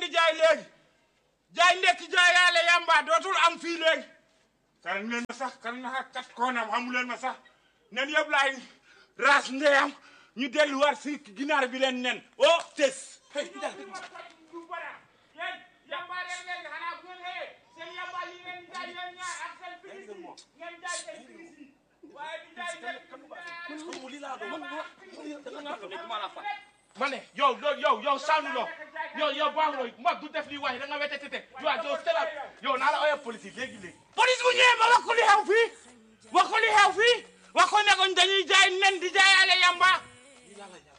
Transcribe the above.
di jaay léegi jaay ndekki jaay yaale yamba dootul am fii léegi karan leen ma sax kan na kat koonam xamu leen ma sax nen yëpp laay raas ndeyam ñu delluwaat si ginaar bi leen nen oh tes hey dal yéen yamba leen leen xanaa bu ngeen xëyee seen yamba yi ngeen jaay yéen ñaar ak seen pilis yi ngeen jaay seen pilis yi waaye di jaay ma ne yow yow yow yow sànnu loo yow yow baaxuloo mag du def lii waaye da nga wete tete yow yow seral yow naa la ooyee police yi léegi léegi police bu ñëwee ma wax ko li xew fii wax ko li xew fii wax ko ne ko dañuy jaay nen di jaayaale yamba yàlla